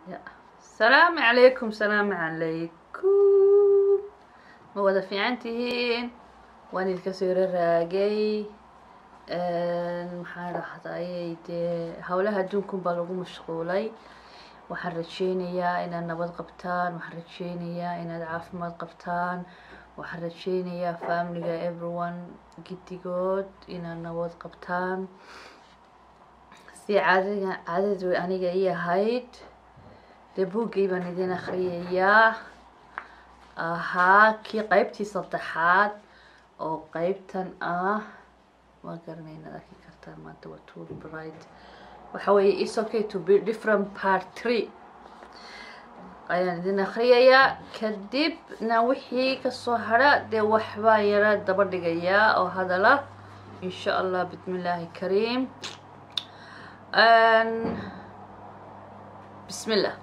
salaamu calaykum salaamu calaykum ma wada fiican tihiin waan idinka soo yaro raagay maxaa dhahday dee howlaha adduunkun baa lagu mashquulay waxaan rajeynayaa inaad nabad qabtaan waxaan rajeynayaa inaad caafimaad qabtaan waxaan rajeynayaa familiga everyone giddigood inaad nabad qabtaan si caadada caadadu aniga ii ahayd dee buuggii baan idin akriyayaa ahaa kii qeybtii saddexaad oo qeybtan ah waa garanay inaad arki kartaan maanta waa tool bright waxa weeye is okay to be different part three ayaan idin akriyayaa kadibna wixii kasoo hadha dee waxbaan yara daba dhigayaa oo hadala insha allah bismi illaahi kariim bismi llah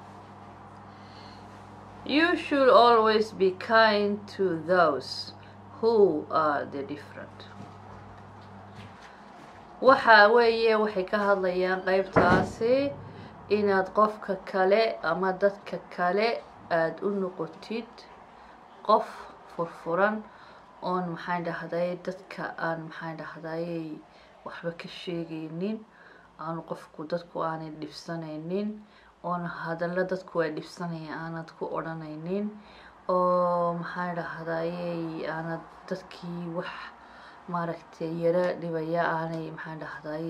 You should always be kind to those who are the different. waxa weeye waxay ka hadlayaan qeybtaasi inaad qofka kale ama dadka kale aada u noqotid qof furfuran oon maxaan dhahday dadka aan maxaan dhahday waxba ka sheegaynin aan qofku dadku aanay dhibsanaynin oon hadallo dadku ay dhibsanaya aanad ku odhanaynin oo maxaan dhahday aanad dadkii wax maaragtay yaro dhibaya aanay maxaan dhahday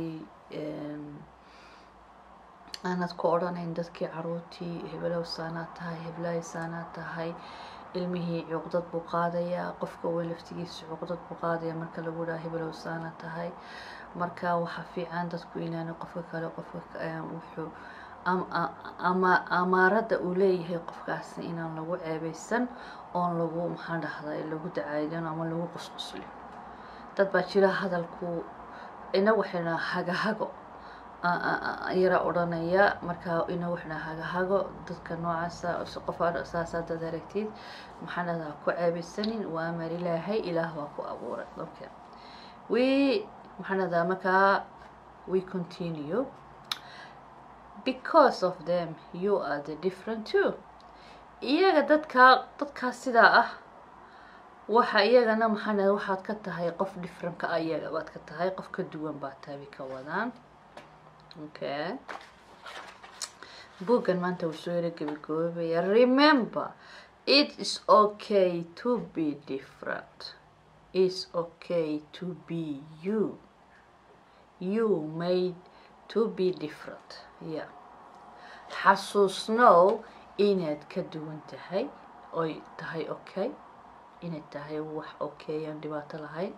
aanad ku odhanayn dadkii caruurtii hebelow saanaad tahay heblahay saanaad tahay ilmihii cuqdad buu qaadayaa qofka way laftigiisa cuqdad buu qaadaya marka lagu dhaha hebelow saanaad tahay marka waxaa fiican dadku inaana qofka kale qofka wuxuu ama amaarada uu leeyahay qofkaasi inaan lagu ceebeysan oon lagu maxaan dhahday lagu dacaydin ama lagu qusquslin dad baa jira hadalku ina waxayna hagahago yara odhanaya markaa ina waxna hagahago dadka noocaasa qof saasa dad aragtid maxaan dhahdaa ku ceebeysanin waa amar ilaahay ilaah baa ku abuuray okay we maxaan dhahdaa markaa we continue because of them you are the different too iyaga dadkaa dadkaas sidaa ah waxa iyagana maxaan dhahay waxaad ka tahay qof differentka ah iyaga baad ka tahay qof ka duwan baad tahay ka wadaan okay buuggan maanta wuu soo yaro gebigoobaya remember it is okay to be different it's okay to be you you made to be different yeah xasuusnow inaad ka duwan tahay oy tahay okay inay tahay wax okay aan dhibaato lahayn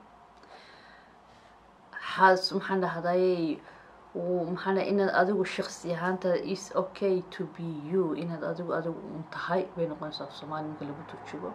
xas maxaan dhahday maxaan dhahay inaad adigu shaqsi ahaanta is okay to be you inaad adigu adigu un tahay bay noqonaysaa af soomaali marka lagu turjugo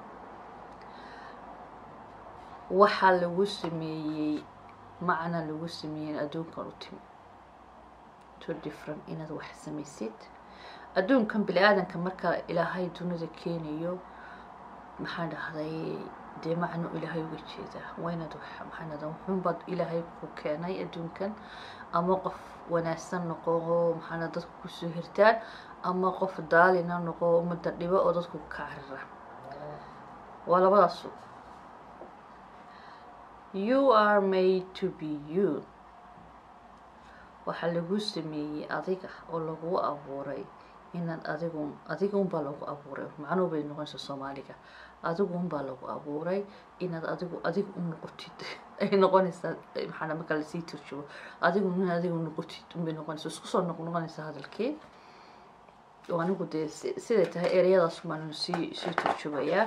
waxaa lagu sameeyey macna lagu sameeyey adduunkan u timi to different inaad wax samaysid adduunkan bini aadanka marka ilaahay dunida keenayo maxaan dhahday dee macno ilaahay uga jeedaa waa inaad wax maxaan dhahdaa wuxuunbaad ilaahay ku keenay adduunkan ama qof wanaagsan noqo oo maxaan dhahdaa dadku kusoo hirtaan ama qof daalina noqo umada dhibo oo dadku ka carira waa labadaasu you are made to be you waxaa lagu sameeyey adiga oo lagu abuuray inaad adigun adigunbaa lagu abuuray macnuhu bay noqonaysaa soomaaliga adigunbaa lagu abuuray inaad adigu adiga u noqotid ay noqonaysaa maxaa marka lasii turjubo adigu in adigu noqotid unbay noqonaysaa isku soo noq noqonaysaa hadalkii oo anigu dee siday tahay ereyadaas baanu sii sii turjubayaa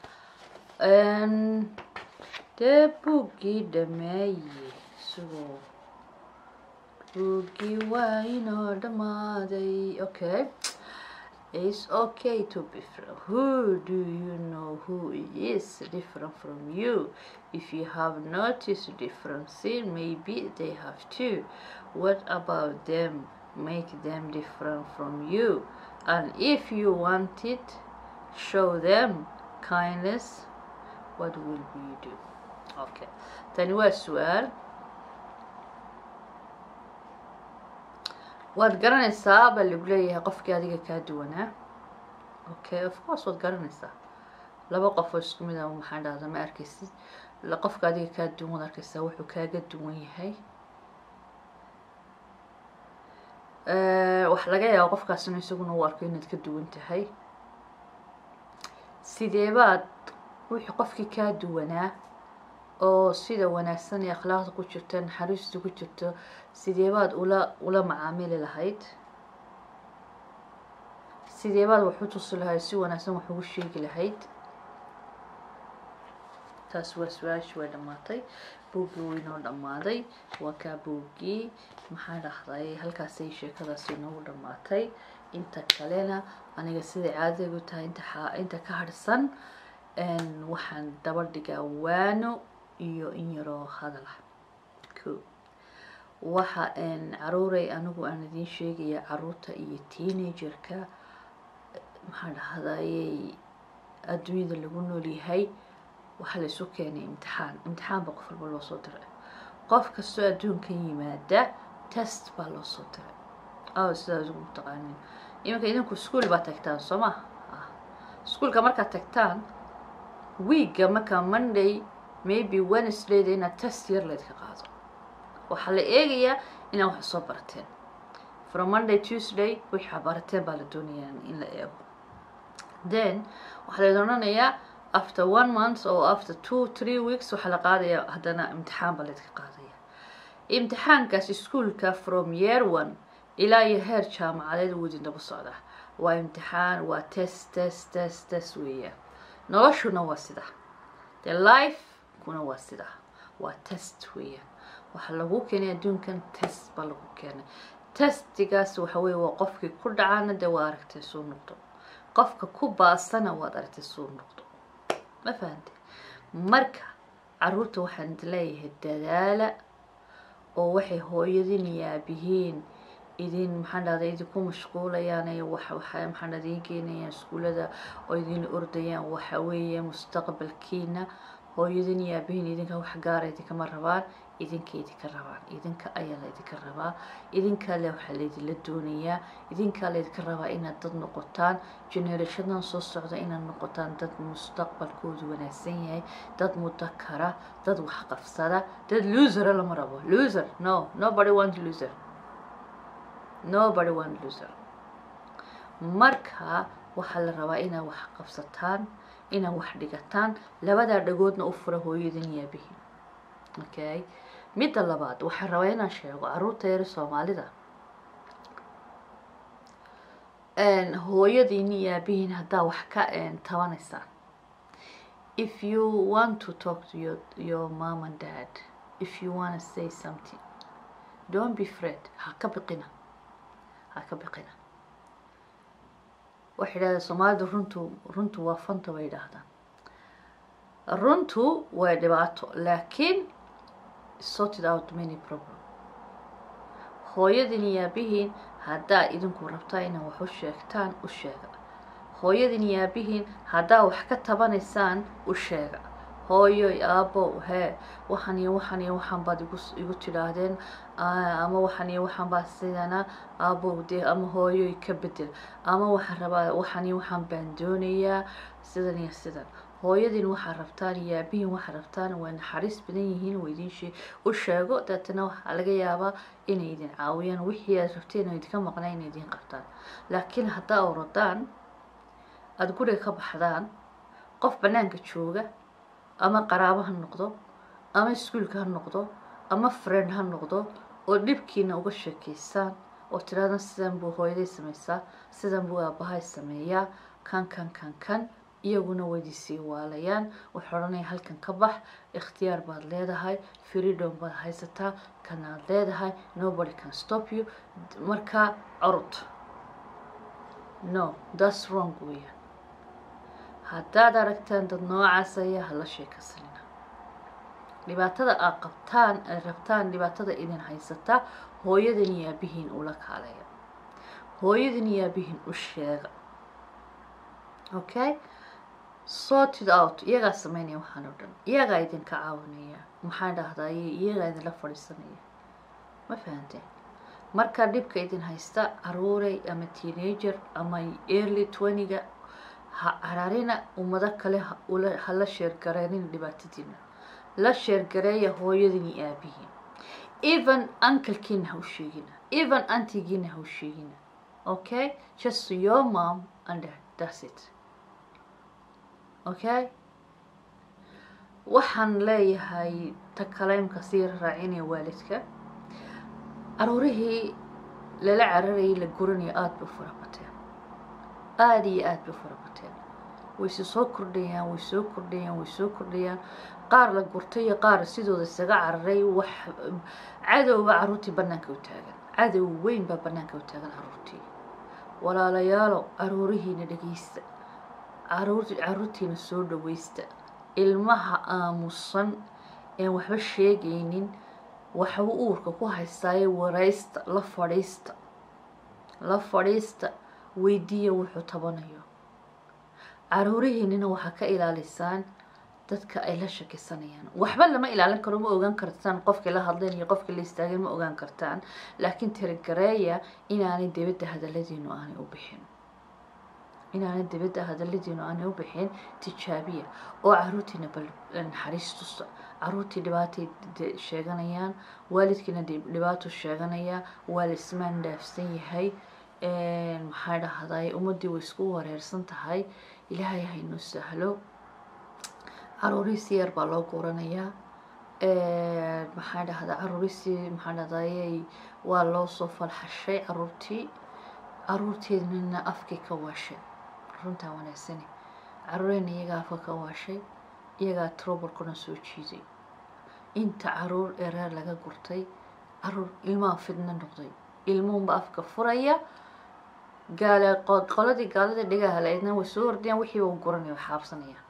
dee buuggii dhameeye isagoo buuggii waa inoo dhamaaday okay It's okay to be different. Who do you know who is different from you? If you have noticed differences, maybe they have too. What about them? Make them different from you. And if you want it, show them kindness. What will you do? Okay. تاني waa su-aal waad garanaysaa baa lagu leeyahay qofkii adiga kaa duwanaa okay of course waad garanaysaa laba qof oo isku mid ah maxaan dhahda ma arkaysid qofka adiga kaa duwan waad arkaysaa wuxuu kaaga duwan yahay waxa laga yaaba qofkaasina isaguna uu arko inaad ka duwan tahay sidee baad wixii qofkii kaa duwanaa oo sida wanaagsan ee akhlaaqda ku jirto naxariista ku jirto sidee baad ula ula macaamili lahayd sidee baad wax u tusi lahayd si wanaagsan wax ugu sheegi lahayd taas waa su-aashii way dhammaatay buuggii wuu inoo dhammaaday waa kaa buuggii maxaa dhahday halkaasay sheekadaasi inoogu dhammaatay inta kalena aniga siday caadadaygu tahay inta inta ka harsan waxaan daba dhigaa waano iyo in yaroo hadal ah ko waxa caruuray anigu aan idiin sheegaya caruurta iyo teenagerka maxaa dhahday adduunyada lagu noolyahay waxaa laysu keenay imtixaan imtixaan baa qof walba loo soo diray qof kastoo adduunkan yimaada test baa loo soo diray aw sidaas ugu taqaanin iminka idinku ischool baa tagtaan soo ma ischoolka markaad tagtaan weekga markaa monday maybe wednesdayda inaad test yar laydka qaado waxaa la eegayaa inaad wax soo barateen from monday tuesday wixaa barateen baa la doonayaa in la eego then waxaa layd odhanayaa after one month oo after two three weeks waxaa la qaadaya haddana imtixaan baa laydka qaadaya imtixaankaas ischoolka from year one ilaa iyo heer jaamacadeed uu idin daba socda waa imtixaan waa test test test test weeyaan noloshuna waa sida the life kuna waa sida waa test weeyaan waxaa lagu keenay adduunkan test baa lagu keenay testigaas waxa weye waa qofkii ku dhacana dee waa aragtay suu noqdo qofka ku baasana waad aragtay suu noqdo ma fahante marka caruurta waxaan leeyahay dadaala oo waxay hooyadin iyo aabihiin idin maxaan dhahday idinku mashquulayaan ee wax waxa maxaan dhahday idin keenayaan iskuulada oo idin ordayaan waxa weeye mustaqbalkiina hooyadin iyo aabihiin idinka wax gaara idinkama rabaan idinka idinka rabaan idinka ayaa la idinka rabaa idinkaa le waxaa laydinla doonayaa idinkaa laydinka rabaa inaad dad noqotaan generationadan soo socda inaad noqotaan dad mustaqbalkoodu wanaagsan yahay dad mudakara dad wax qabsada dad losera lama rabo loser no nobody want loser nobody want loser marka waxaa la rabaa inaad wax qabsataan inaad wax dhigataan labadaa dhagoodna u fura hooyadin iyo aabihiin okay midda labaad waxaan rabaa inaan sheego caruurta yar soomaalida hooyadiin iyo aabihiin haddaa wax ka tabanaysaan if you want to talk to your, your mom and dad if you want to say something don't be afraid ha ka biqina ha ka biqina waxay idhahdeen soomaalida runtu runtu waa fanta bay idhaahdaan runtu waa dhibaato laakiin sorted out many problem hooyadin iyo aabihiin haddaa idinku rabtaa inaad wax u sheegtaan u sheega hooyadin iyo aabihiin haddaa wax ka tabanaysaan u sheega hooyoy aabbo hee waxan iyo waxan iyo waxan baad igu igu tidhaahdeen ama waxan iyo waxan baa sidana aabbo dee ama hooyoy ka bedel ama waxaan rabaa waxan iyo waxan baan doonayaa sidan iyo sidan hooyadin waxaa rabtaan iyo aabihiin waxaa rabtaan waa naxariis badan yihiin waa idin shee u sheego deetana waxaa laga yaabaa inay idin caawiyaan wixii aad rabteen oo idinka maqnaa inay idin qabtaan laakiin haddaa orodaan aada guriga ka baxdaan qof banaanka jooga ama qaraabo ha noqdo ama iskuolka ha noqdo ama friend ha noqdo oo dhibkiina uga sheekeysaan oo tidhahdan sidan buu hooyaday samaysaa sidan buu aabahay sameeyaa kan kan kan kan iyaguna waydisii waalayaan waxay odhanaya halkan ka bax ikhtiyaar baad leedahay freedom baad haysataa kanaad leedahay nobody can stop you markaa corod no that's wrong weeyaan haddaad aragtaan dad noocaas ayaa hala sheekasanina dhibaatada aad qabtaan aad rabtaan dhibaatada idin haysataa hooyadan iyo aabihiin ula kaaleeya hooyadan iyo aabihiin u sheega okay sorted out iyagaa sameynaya waxaan oo dhan iyagaa idinka caawinaya maxaan dhahdaye iyagaa idinla fadhiisanaya ma fahanteen marka dhibka idin haysta caruurey ama teenager ama early twentyga ha cararina ummado kale hala sheergareynina dhibaatadiina la sheergareeya hooyadin iyo aabihiin even unclekiina ha u sheegina even antigiina ha u sheegina okay just your mom and dad that's it okay waxaan leeyahay ta kaleymka sii raacinaya waalidka caruurihii lala cararayay la guranayo aada bay u fara bateen aada iyo aada bay u fara bateen wayse soo kordhayaan way soo kordhayaan way soo kordhayaan qaar la gurtay iyo qaar sidooda isaga cararay wax cadowba caruurtii banaanka u taagan cadow weyn baa banaanka u taagan caruurtii walaalayaalo caruurihiina dhegeysta caruur caruurtiina soo dhaweysta ilmaha aamusan een waxba sheegaynin waxbuu uurka ku haystaaye waraysta la fadhiista la fadhiista weydiiya wuxuu tabanayo caruurihiinina waxaa ka ilaalisaan dadka ay la shakisanayaan waxba lama ilaalin karo ma ogaan kartaan qofkii la hadleen iyo qofkii la istaageen ma ogaan kartaan laakiin tirigareeya inaanay dibadda hadaladiinu aanay u bixin inaanay dibadda hadaladiinu aanay u bixin tijaabiya oo caruurtiina bal naxariis tusta caruurtii dhibaatay sheeganayaan waalidkiina dhibaato sheeganaya waa la ismaan dhaafsan yahay maxaa dhahday ummaddii way isku wareersan tahay ilaahay haynoo sahlo caruurihiisi yar baa loo guranayaa maxaa dhahda caruurihiisii maxaa dhahday waa loo soo falxashay caruurtii caruurteednina afkii ka waashay runtaa wanaagsani caruureyna iyagaa afka ka waashay iyagaa trobalkuna soo jiiday inta caruur ee reer laga gurtay caruur ilmaha fidno noqday ilmuhunba afka furaya gaala qoladii gaalada dhigaha laydna way soo ordayaan wixiiba u guranaya way xaabsanayaan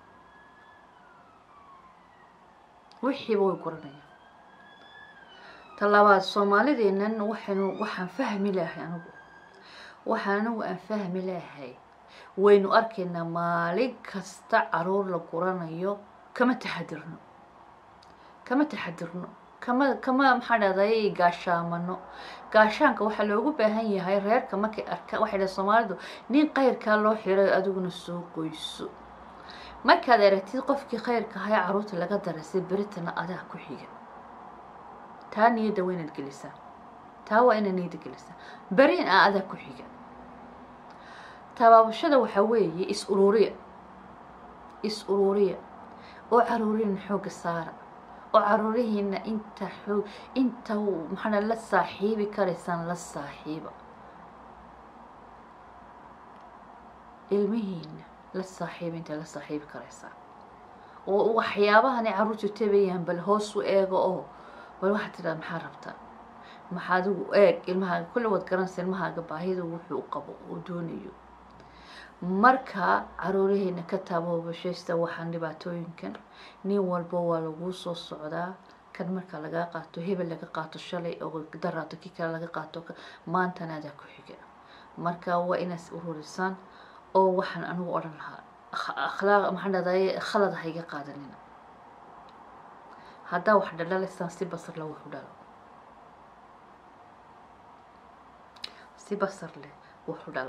wixiiba way guranayaan talabaad soomaalideennan waxaynu waxaan fahmi lahay anigu waxaan anigu aan fahmi lahay waynu arkaynaa maalin kasta caruur la guranayo kama taxadirno kama taxadirno kama kama maxaa dhahday gaashaamano gaashaanka waxaa loogu baahan yahay reerka markay arkaan waxay dhahay soomaalidu nin qayrkaa loo xiray adiguna soo qoyso markaad aragtid qofkii khayrka ahaa ee caruurta laga darasay beritana adaa ku xiga taa niyadda waa inaad gelisaa taa waa inaad niyadda gelisaa berin a adaa ku xiga tabaabashada waxaa weeye is ururiya is ururiya oo caruurina xooga saara oo caruurihiina inta xoog inta maxaa la saaxiibi karaysaan la saaxiiba ilmihiina la saaxiiba inta la saaxiibi karaysaan oo waxyaabahani caruurtu tabayaan bal hoos u eego oo bal waxaad tidhahda maxaa rabtaa maxaa adigu eeg ilmahaaga kulli waad garanaysa ilmahaaga baahida wuxuu u qabo uu doonayo marka caruuraheena ka taababashaysta waxaan dhibaatooyinkan nin walba waa laguu soo socdaa kan marka lagaa qaato hebel laga qaato shalay oo daraato kii kale laga qaato maantana adaa ku xiga marka waa inaas ururisaan oo waxaan anigu odhan lahaa akhlaaq maxaan dhahday khalad hayga qaadanina haddaa wax dhadhalaysaan si basar la wuxu dhalo si basar leh wuxu dhalo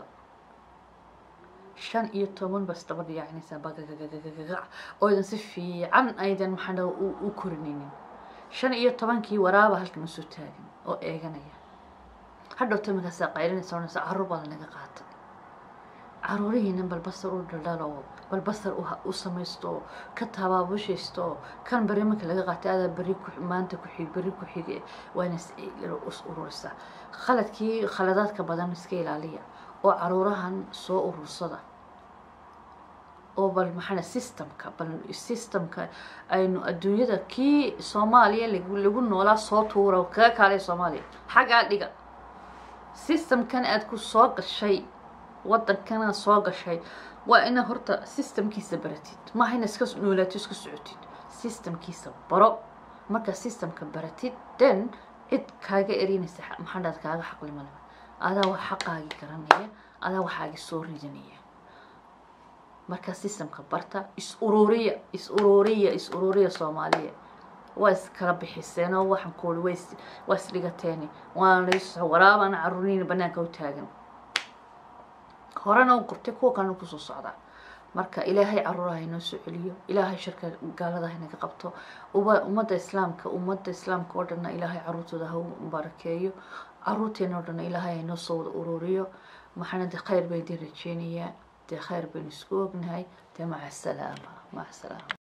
shan iyo toban bas daba dhiyaacinaysaa bagagagagagac oo idan si fiican aydan maxaan dhaha u korinaynin shan iyo tobankii waraaba halkan usoo taagan oo eeganaya hadhowta markaasaa qaylinaysa onaysa caruur baa lanaga qaata caruurihiina bal basar u dhaldhalo oo bal basar u samaysto oo ka tabaabushaysto oo kan beri marka laga qaatay adaa beri maanta ku xig beri ku xige waana is ururisaa khaladkii khaladaadka badan iska ilaaliya oo caruurahan soo urursada oo bal maxaa systemka bal systemka aynu adduunyada kii soomaaliya lagu noolaa soo tuura kaga kaalay soomaaliya xaggaa dhiga systemkan aad ku soo gashay wadankana soo gashay waa ina horta systemkiisa baratid maaha ina iska noolaato iska socotid systemkiisa baro markaa systemka baratid then cid kaaga erinaysa maxaadhaad kaaga xaqlimalaba adaa wax xaqaagii garanaya adaa waxaagii soo ridanaya markaa systemka barta is ururiya is ururiya is ururiya soomaaliya waa iskala bixiseen oo waxaan ku uri way waa isdhigateeni waana laysoo waraabana caruuriina banaanka u taagan horena u qabtay kuwa kalena kusoo socdaa marka ilaahay caruuraha inoo soo celiyo ilaahay sharka gaalada inaga qabto uba ummadda islaamka ummadda islaamka oo dhanna ilaahay caruurtooda ha u barakeeyo caruurteena oo dhanna ilaahay inoo soo wada ururiyo maxaana dee khayr baan idin rajeynayaa dee khayr baynu isku ognahay dee maca asalaama maca asalaama